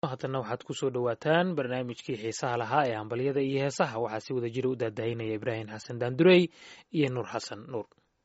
haddana waxaad ku soo dhowaataan barnaamijkii xiisaha lahaa ee hambalyada iyo heesaha waxaa si wada jira u daadahinaya ibraahim xasan daandurey iyo nuur xasan nuur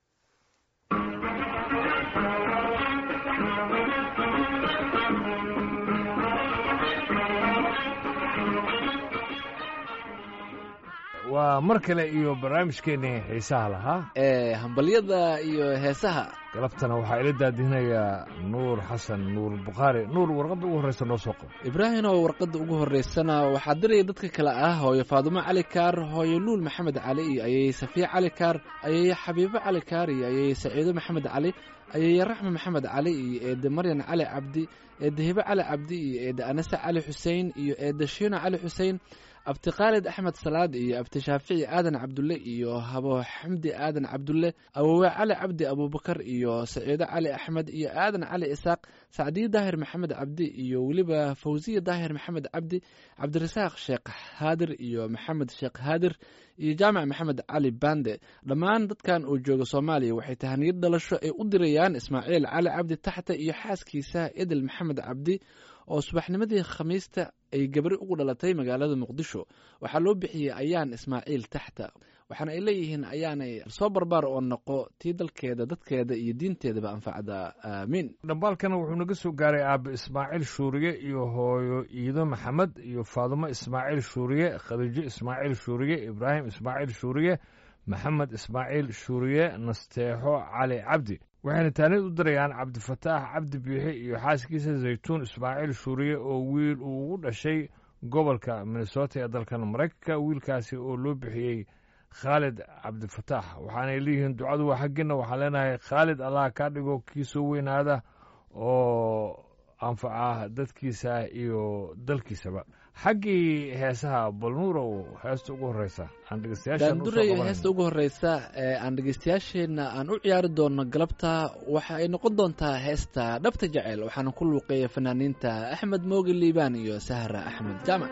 waa mar kale iyo barnaamijkeennii xiisaha lahaa ee hambalyada iyo heesaha galabtana waxaa ila daadihinayaa nuur xasan nuur bukhaari nuur warqadda ugu horreysa noo soo qabo ibraahim oo warqadda ugu horreysana waxaa diraya dadka kale ah hooyo faadumo cali kaar hooyo luul maxamed cali iyo ayay safiya cali kaar ayay xabiibo cali kaar iyo ayay saciido maxamed cali ayay raxme maxamed cali iyo eede maryan cali cabdi eede hibe cali cabdi iyo eede anase cali xuseen iyo eede shiino cali xuseen abti khaalid axmed salaad iyo abti shaafici aadan cabdulle iyo habo xamdi aadan cabdulle awowe cali cabdi abuubakar iyo saciido cali axmed iyo aadan cali isaaq sacdiye daahir maxamed cabdi iyo weliba fawsiya daahir maxamed cabdi cabdirasaaq sheekh haadir iyo maxamed sheekh haadir iyo jaamac maxamed cali bande dhammaan dadkan uu jooga soomaaliya waxay tahaniyad dhalasho ay u dirayaan ismaaciil cali cabdi taxta iyo xaaskiisa idil maxamed cabdi oo subaxnimadii khamiista ay gabri ugu dhalatay magaalada muqdisho waxaa loo bixiyey ayaan ismaaciil taxta waxaana ay leeyihiin ayaanay soo barbaar oo noqo tii dalkeeda dadkeeda iyo diinteedaba anfacda aamiin dhambaalkana wuxuu naga soo gaaray aabe ismaaciil shuuriye iyo hooyo iido maxamed iyo faadumo ismaaciil shuuriye khadiijo ismaaciil shuuriye ibraahim ismaaciil shuuriye maxamed ismaaciil shuuriye nasteexo cali cabdi waxayna taanid u dirayaan cabdifataax cabdi biixi iyo xaaskiisa zaytuun ismaaciil shuuriye oo wiil uu ugu dhashay gobolka minnesota ee dalkan maraykanka wiilkaasi oo loo bixiyey khaalid cabdifataax waxaanay leeyihiin ducadu waa xaggiina waxaan leenahay khaalid allah kaa dhigo kii soo weynaada oo anfaca dadkiisa iyo dalkiisaba xaggii heesaha balnuurow heesta ugu horeysa aan daanduray heesta ugu horeysa ee aan dhegeystayaasheenna aan u ciyaari doono galabta waxa ay noqon doontaa heesta dhabta jecel waxaana ku luuqeeya fanaaniinta axmed mooge liibaan iyo sahra axmed jaamac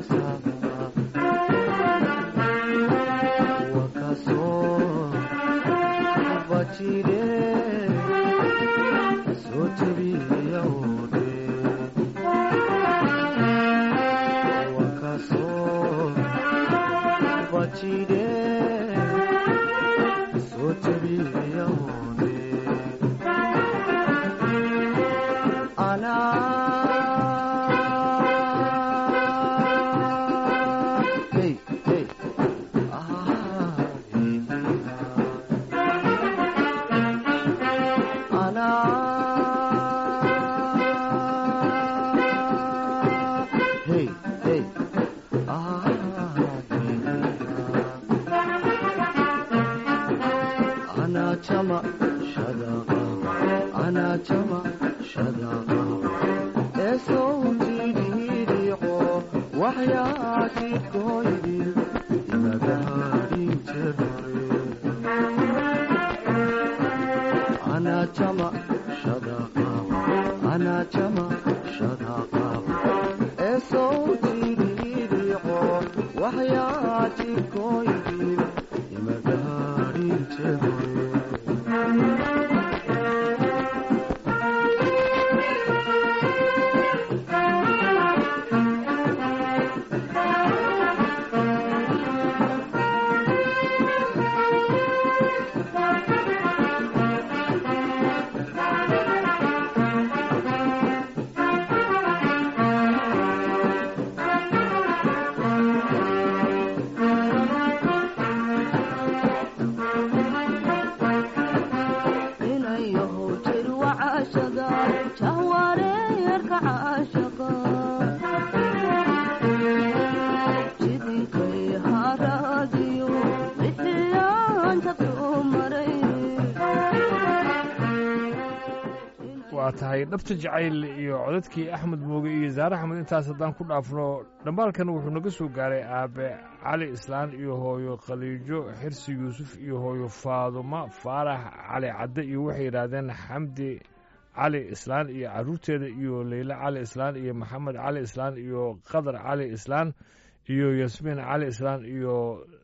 Wakasoo waa tahay dhabta jacayl iyo codadkii axmed mooge iyo zaare axmed intaas haddaan ku dhaafno dhambaalkan wuxuu naga soo gaaray aabe cali islaan iyo hooyo khaliijo xirsi yuusuf iyo hooyo faaduma faarax cali cadde iyo waxay yidhaahdeen xamdi cali islaan iyo carruurteeda iyo leyle cali islaan iyo maxamed cali islaan iyo qadar cali islaan iyo yasmiin cali islaan iyo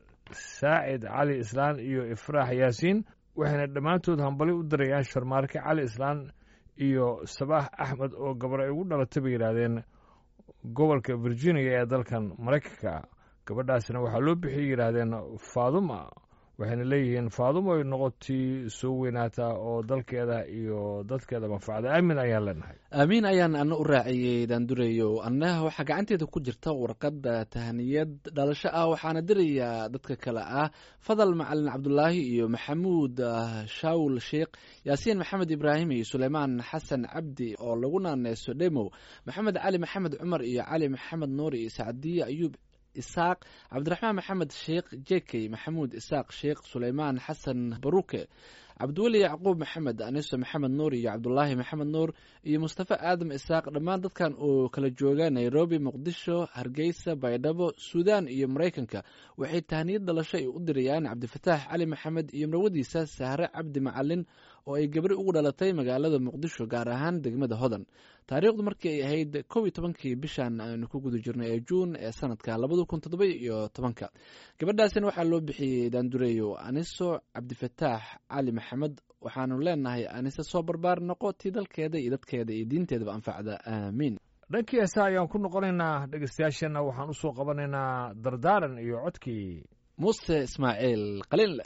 saacid cali islaan iyo ifraax yaasiin waxayna dhammaantood hambali u dirayaan sharmaarke cali islaan iyo sabaax axmed oo gabar ay ugu dhalatay bay yidhaahdeen gobolka virginia ee dalkan maraykanka gabadhaasina waxaa loo bixiyay yidhaahdeen faaduma waxayna leeyihiin faaduma ay noqotii soo weynaataa oo dalkeeda iyo dadkeeda manfacda aamin ayaan leenahay aamiin ayaan ana u raaciyey daandureyo annaha waxaa gacanteeda ku jirta warqadda tahaniyad dhalasho ah waxaana dirayaa dadka kale ah fadal macalin cabdulaahi iyo maxamuud shaawul sheikh yaasiin maxamed ibraahim iyo suleymaan xasan cabdi oo lagu naaneeso dhemow maxamed cali maxamed cumar iyo cali maxamed nuur iyo sacdiye ayuub isaaq cabdiraxmaan maxamed sheekh jekey maxamuud isaaq sheekh suleymaan xasan baruke cabdiweli yacquub maxamed aniso maxamed nuur iyo cabdulaahi maxamed nuur iyo mustafa aadam isaaq dhammaan dadkan oo kala jooga nairobi muqdisho hargeysa baydhabo suudaan iyo maraykanka waxay tahaniyad dhalasho ay u dirayaan cabdifataax cali maxamed iyo marwadiisa sahre cabdi macalin oo ay gabri ugu dhalatay magaalada muqdisho gaar ahaan degmada hodan taariikhdu markii ay ahayd kow iyo tobankii bishan aynu ku guda jirnay ee juun ee sanadka labada kun toddoba iyo tobanka gabadhaasina waxaa loo bixiyey daandureeyo aniso cabdifataax cali maxamed waxaanu leenahay anise soo barbaar noqo tii dalkeeda iyo dadkeeda iyo diinteedaba anfacda aamiin dhankii heesa ayaan ku noqonaynaa dhegeystayaasheenna waxaan u soo qabanaynaa dardaaran iyo codkii muuse ismaaciil qalinle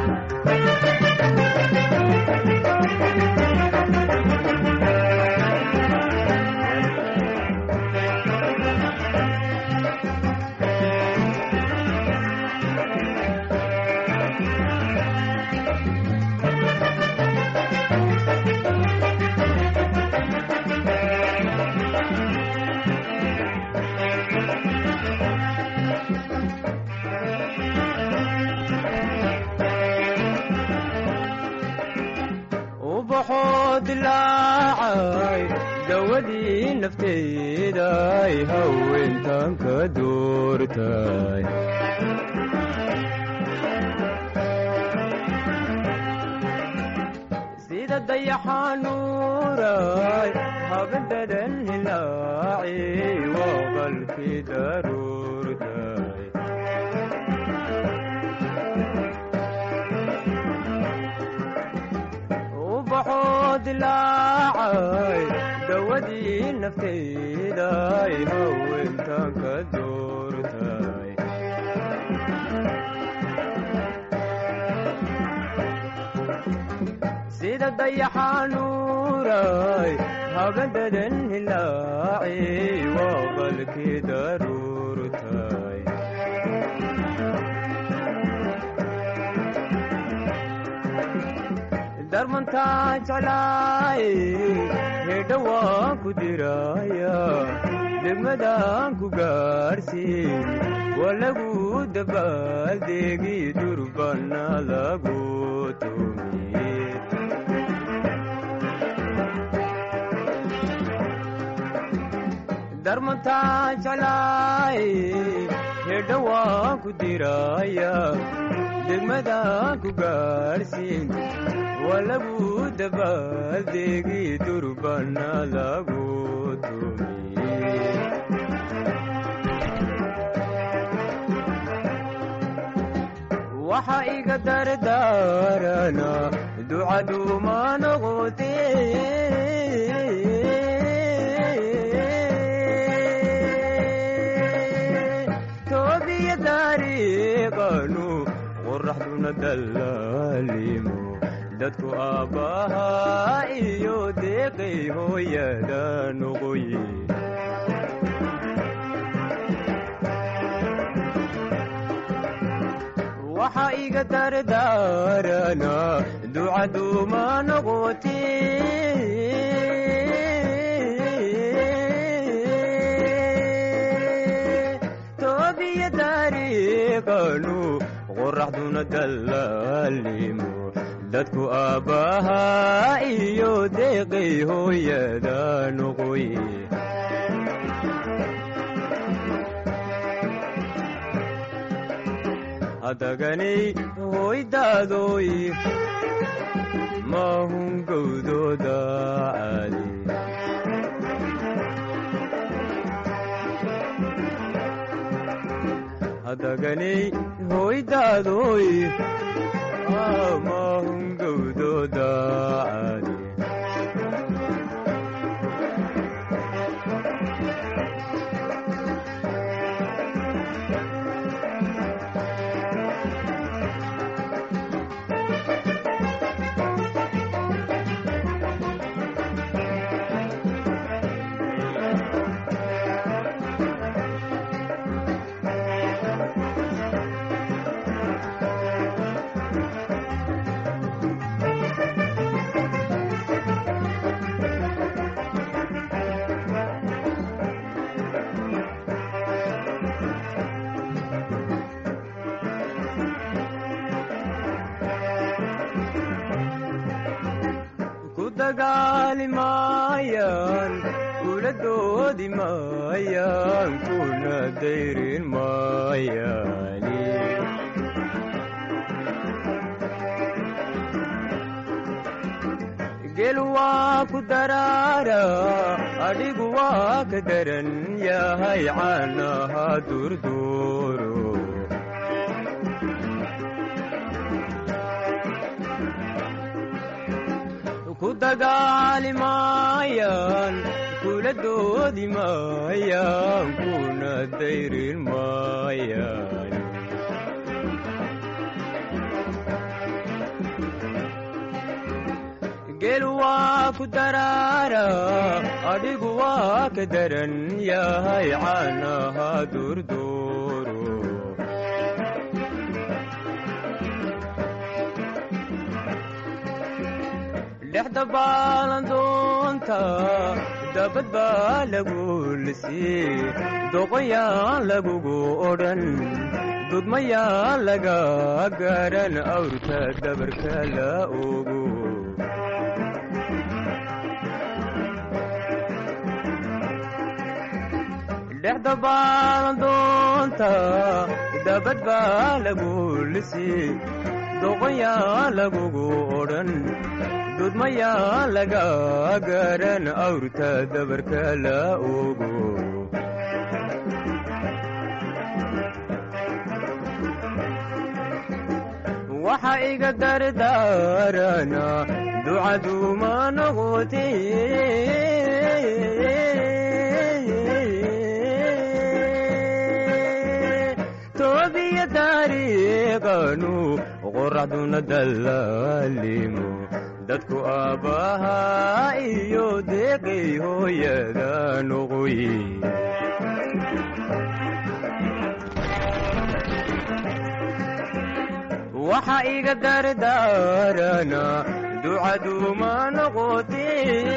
ubaxoo dilaacay dawadii nafteeday haweentan ka doortay sida dayaxanuuray habadadan hilaaci waa qalkii daruurtay dilaacay dawadii naftayday haweentan ka doortay sida dayaxanuuray habadadan hilaaci waa qalkii daruurtay darmantaa jeclaay hedha waan ku diraya degmadaan ku gaarsiin waa lagu dabaaldeegi durbana lagu tumiye darmantaa jeclaay hedha waan ku diraya degmadaan ku gaarsiin waa lagu dabaaldeegi durbana lagu tumiye waxa iga dardaarana ducaduuma noqote toobiya dariiqanu qoraxduna dallaalimo dadku aabbahaa iyo deeqay hooyada noqoye waxa iga dardaarana ducaduuma noqote toobiya dariiqanu qoraxduna dallaalimo dadku aabbahaa iyo deeqay hooyada noqoye hadaganay hoydaadoy maahun gowdooda caadi hadaganay hoydaadoy maahun gowdooda caadi ku dagaali maayaan kula doodi maayaan kuna dayrin maayaani gel waa ku daraara adhigu waa ka daran yahay caanaha durduuro ku dagaali maayaan kula doodi maayaan kuna dayrin maayaan gel waa ku daraara adhigu waa ka daran yahay caanaha durduuro dhexda baalandoonta dabad baa lagu lisii doqoyaan lagugu odhan dudmayaan laga garan awrka dabarka la ogo dhexda baalandoonta dabad baa lagu lisii doqoyaan lagugu odhan dudmayaa laga garan awrta dabarka la ogo waxa iga dardaarana ducaduma noqote toobiya taariiqanu qoraxduna dallaalimo dadku aabbahaa iyo deeqay hooyada noqoye waxa iga dardaarana ducaduma noqote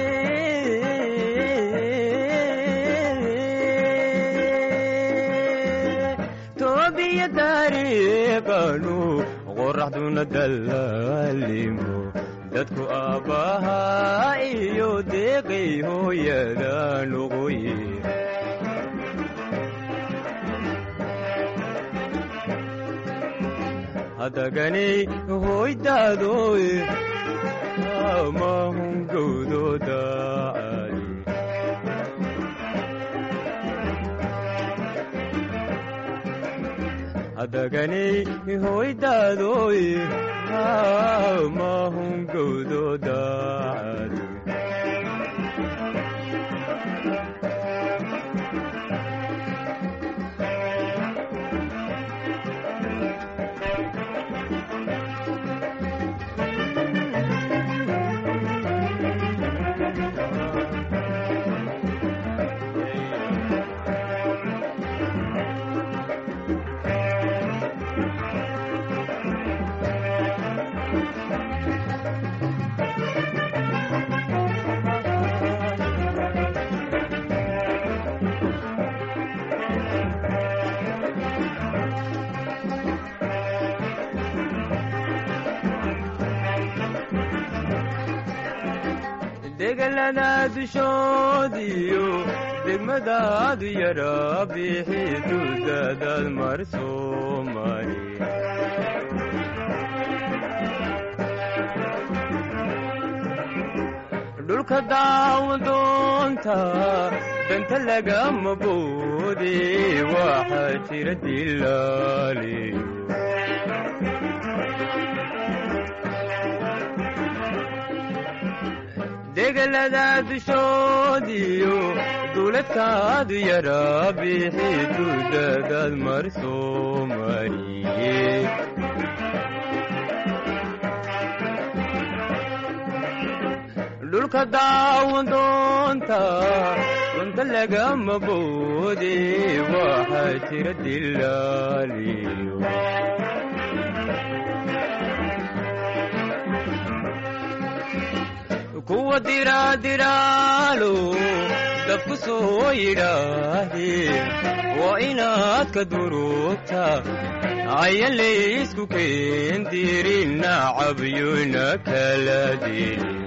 toobiya taariiqanu qoraxduna dallaalimo dadku aabbahaa iyo deeqay hooyada noqoye hadaganay hoydaadoy amahungowdooda ali hadaganay hoydaadoy amahungowdooda ali degalada dushoodiyo degmadaadu yara bixi dudadaad mar soomari dhulka daawadoonta danta lagama boode waxaa jira dilaaliyo degalada dushoodiyo duuladkaadu yara bixi dudadaad mar soomariye dhulka daawadoonta dunta lagama boode waxaa jira dilaaliyo kuwa diraadiraalo dabku soo yidhaahde waa inaad ka durugta ayan laysku keendirin nacabyuna kala dirin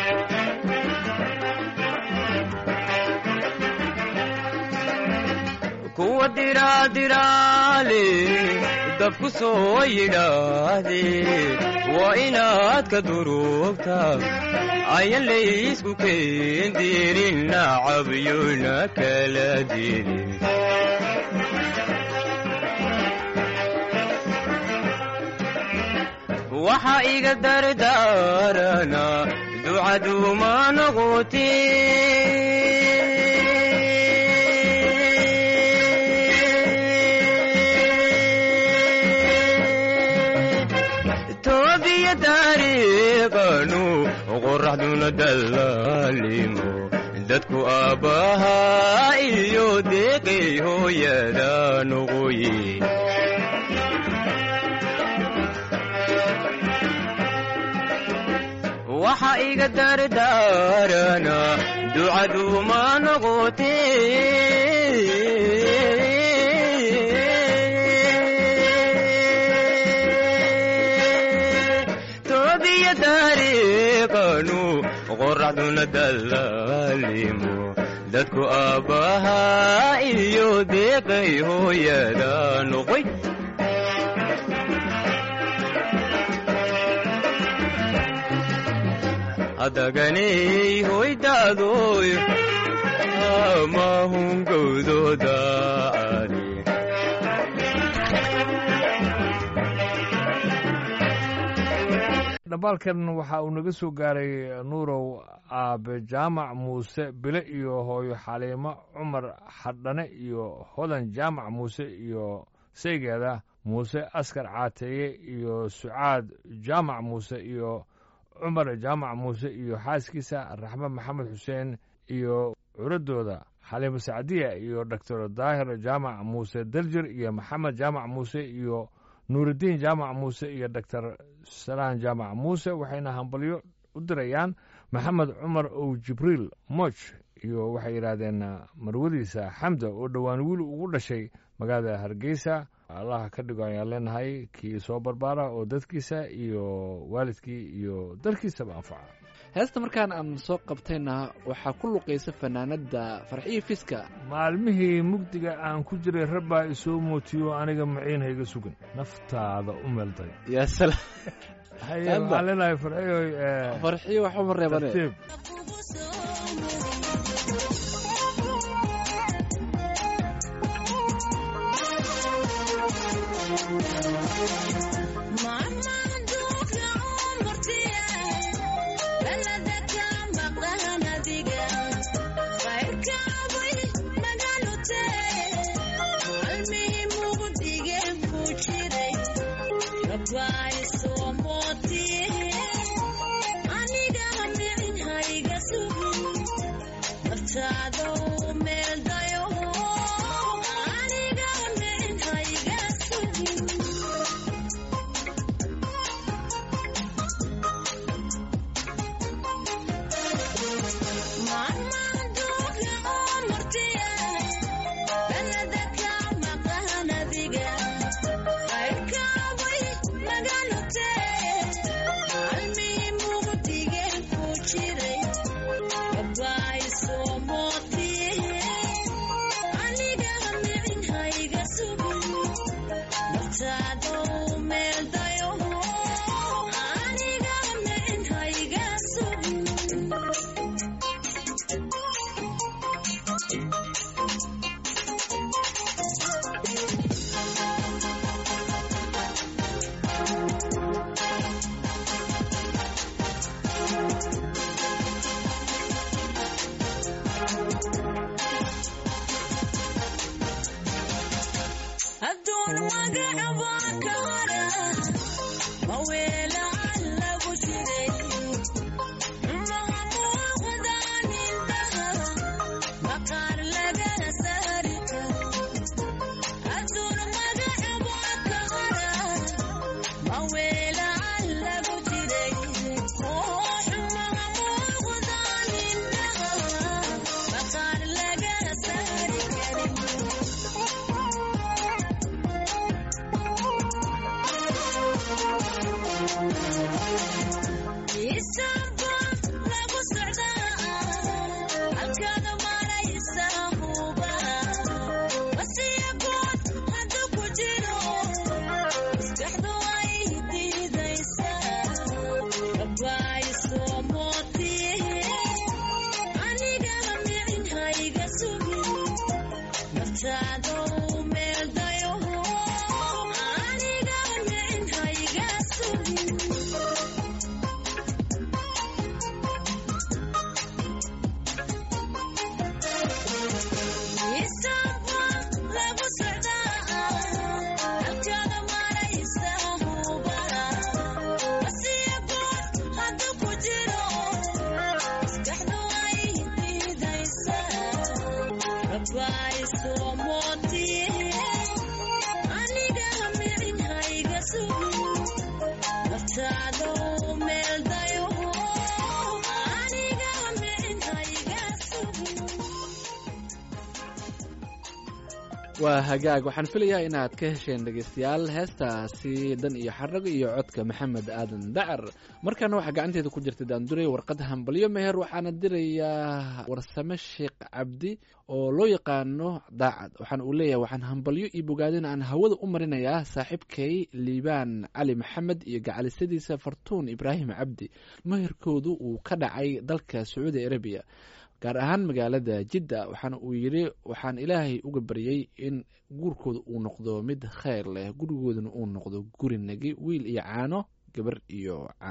kuwa diraadiraale dabku soo yidhaahde waa inaad ka durugta ayan laysku keendirin nacabyuna kala dirin waxa iga dardaarana ducaduma noqote toobiya taariiqanu qoraxduna dallaalimo dadku aabbahaa iyo deeqay hooyada noqoye waxa iga dardaarana ducaduma noqote toobiya taariiqanu qoraxduna dallaalimo dadku aabbahaa iyo deeqay hooyada noqoy hadaganay hoydaadoy amahungowdooda ali dhambaalkan waxa uu naga soo gaaray nuurow aabe jaamac muuse bile iyo hooyo xaliimo cumar xadhane iyo hodan jaamac muuse iyo saygeeda muuse askar caateeye iyo sucaad jaamac muuse iyo cumar jaamac muuse iyo xaaskiisa raxme maxamed xuseen iyo curadooda xaliimo sacdiya iyo doctor daahir jaamac muuse daljir iyo maxamed jaamac muuse iyo nuurudiin jaamac muuse iyo doctor salaan jaamac muuse waxayna hambalyo u dirayaan maxamed cumar ow jibriil moch iyo waxay yidhaahdeen marwadiisa xamda oo dhowaan wiil ugu dhashay magaalada hargeysa allaha ka dhigo ayaan leenahay kii soo barbaara oo dadkiisa iyo waalidkii iyo dalkiisaba anfaca heesta markaan aan soo qabtayna waxaa ku luqaysa fanaanadda farxiyo fiska maalmihii mugdiga aan ku jiray rabbaa isoo mootiyo aniga maciin hayga sugan naftaada u meelday yaa salaam haye Hadda. waxaan leenahay farxiyoy eh, farxiyo waxuma reebane tartiib waa hagaag waxaan filayaa inaad ka hesheen dhegaystayaal heestaasi dan iyo xarago iyo codka maxamed aadan dacar markaana waxaa gacanteeda ku jirta daanduray warqad hambalyo meher waxaana dirayaa warsame sheekh cabdi oo loo yaqaano daacad waxaana uu leeyahay waxaan hambalyo iyo bogaadin aan hawada u marinayaa saaxiibkay liibaan cali maxamed iyo gacalisadiisa fartuun ibraahim cabdi meherkoodu uu ka dhacay dalka sacuudi arabiya gaar ahaan magaalada jidda waxaana uu yidhi waxaan ilaahay uga baryey in guurkooda uu noqdo mid kheyr leh gurigoodana uu noqdo guri nagi wiil iyo caano gabar iyo caano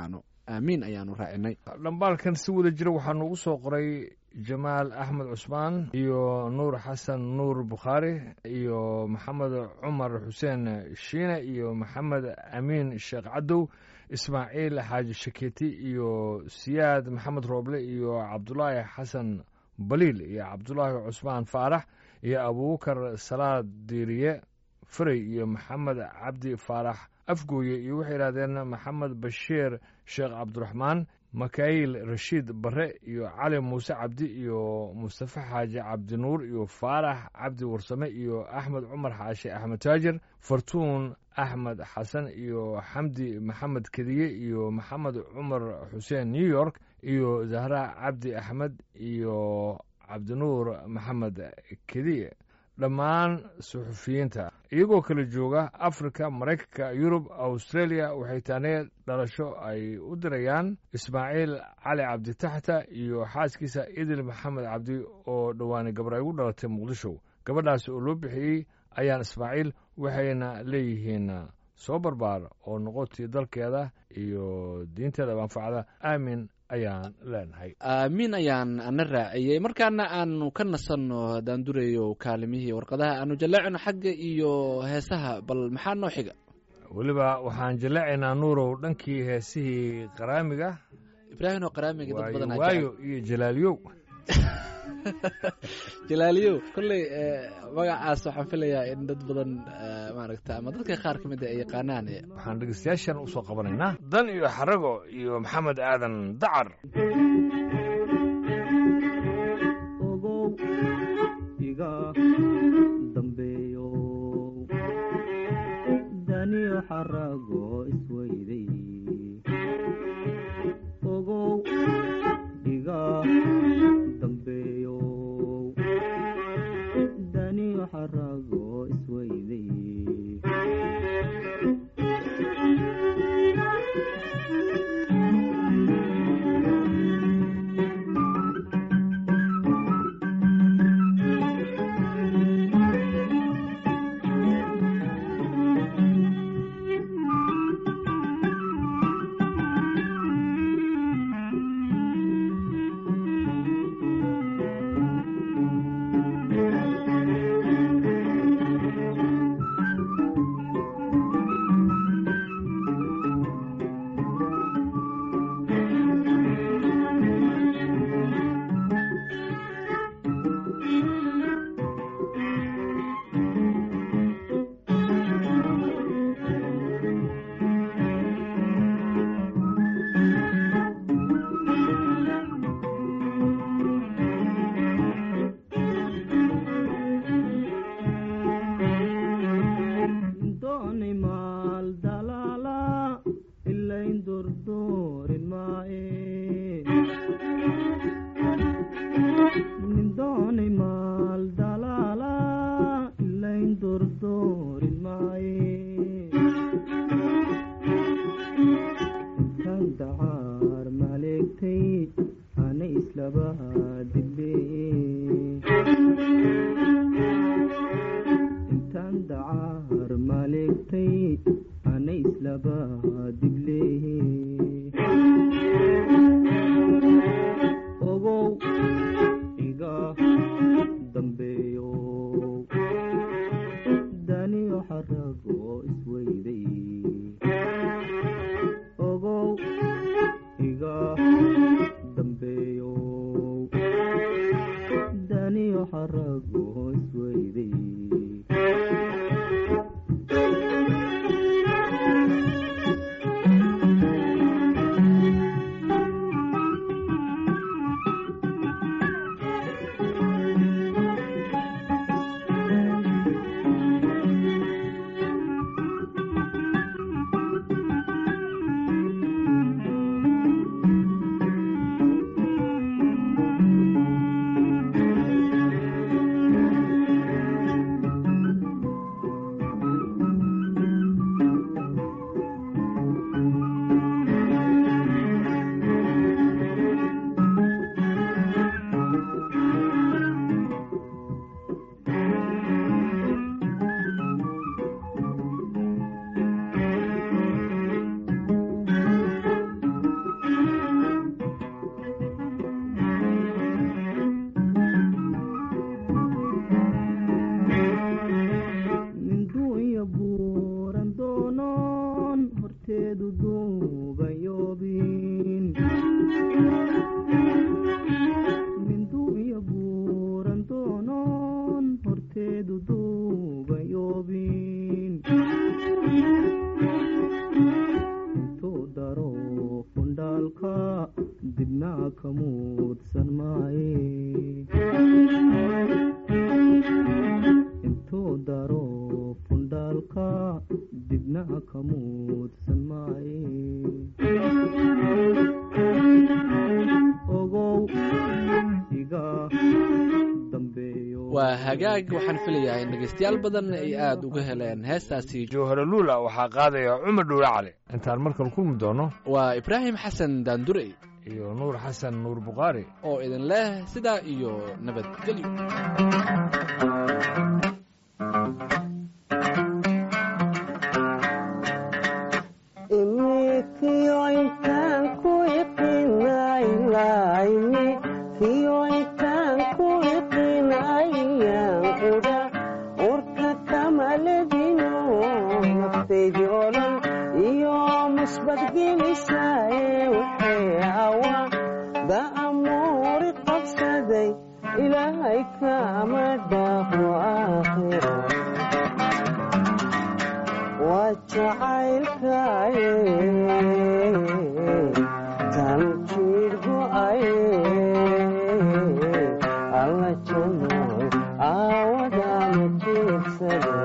aamiin ayaanu raacinay dhambaalkan si wada jira waxaa noogu soo qoray jamaal axmed cusmaan iyo nuur xasan nuur bukhaari iyo maxamed cumar xuseen shiine iyo maxamed amiin sheekh cadow ismaaciil xaaji shaketi iyo siyaad maxamed rooble iyo cabdulaahi xasan baliil iyo cabdulaahi cusmaan faarax iyo abuubakar salaad diiriye faray iyo maxamed cabdi faarax afgooye iyo waxay yidhahdeen maxamed bashiir sheekh cabdiraxmaan makaayil rashiid barre iyo cali muuse cabdi iyo mustafe xaaji cabdinuur iyo faarax cabdi warsame iyo axmed cumar xaashi axmed taajir fartuun axmed xasan iyo xamdi maxamed kediye iyo maxamed cumar xuseen new york iyo zahra cabdi axmed iyo cabdinuur maxamed kediye dhammaan suxufiyiinta iyagoo kala jooga afrika maraykanka yurub australia waxay taanee dhalasho ay u dirayaan ismaaciil cali cabdi taxta iyo xaaskiisa idil maxamed cabdi oo dhowaanay gabar ay ugu dhalatay muqdisho gabadhaas oo loo bixiyey ayaan ismaaciil waxayna leeyihiin soo barbaar oo noqotii dalkeeda iyo diinteeda manfacda aamin ayaan leenahay aamiin ayaan ana raaciyey markaana aanu ka nasanno daandurayo kaalimihii warqadaha aanu jaleecino xagga iyo heesaha bal maxaa noo xiga weliba waxaan jaleecaynaa nuurow dhankii heesihii qaraamiga ibraahim oo qaraamiga dad badan aa waayo iyo jalaaliyow jalaaliyow kolley magacaas waxaan filayaa in dad badan maaragta ama dadka qaar ka mid a ay yaqaanaan waxaan dhegeystayaashan usoo qabanaynaa dan iyo xarago iyo maxamed aadan dacar ogow iga dambeeyo daniyo xarago isweyday ogow iga dambeeyo daniyo xarago isweyday dooni maal dalaala ilayn durdoorin maaye dooni maal dalaala ilayn durdoorin maaye intaan dacaar maleegtay ana islaba dibbee intaan dacaar maleegtay ana islaba diblee ogow iga dambeeyo daniyo xarago isweyday ogow iga dambeeyo dibna ka muudsan maaye intuu daro fundhaalka dibna ka muudsan maaye ogow iga dambeeyo waa hagaag waxaan filayaa in dhegaystayaal badan ay aada uga heleen heestaasi jowhare luula waxaa qaadaya cumar dhuule cali intaan markale kulmi doono waa ibraahim xasan daandurey iyo nuur xasan nuur bukhaari oo idin leh sidaa iyo nabadgelyo ilaahay kama dhaafo aakhiro waa jacaylkaye tan jiir go'aye alla jannoy aawadama jiibsade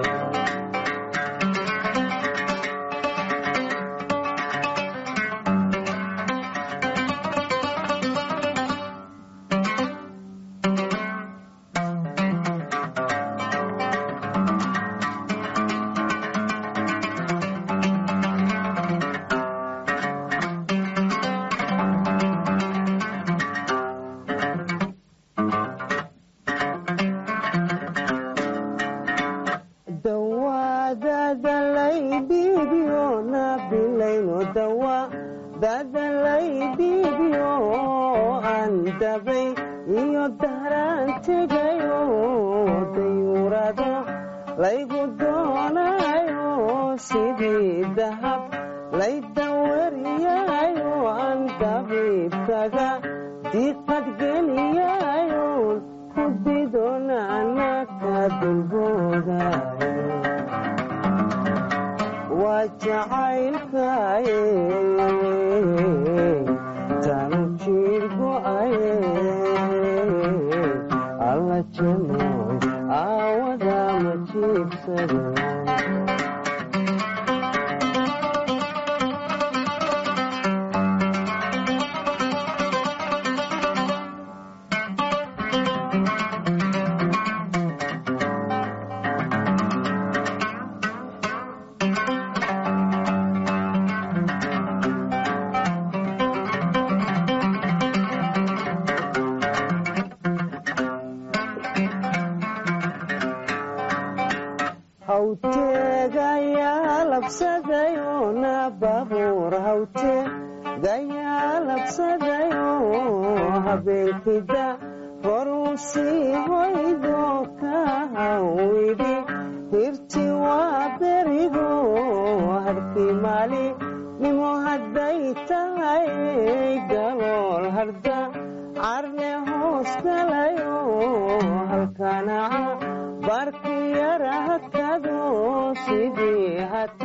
dawadadalaybibiyo nabilayno dawa dadalaybibiyo aan dabay iyo daraan tegayo dayuurado laygu doonayo sidii dahab laydawariyayo aan dabiibkaga diqadgeliyayo ku didonana ka dulboodayo waa jacaylkaye tanu jiir go'aye alla janooy aawadama jiibsade hawteegayaa labsadayo na babuur hawteegayaa labsadayo habeenkida horuu sii hoydo ka hawidhi hirti waa berigo harkii maali nimo hadday tahay galool harda carne hoos galayo halkanaca barki yara hakado sidii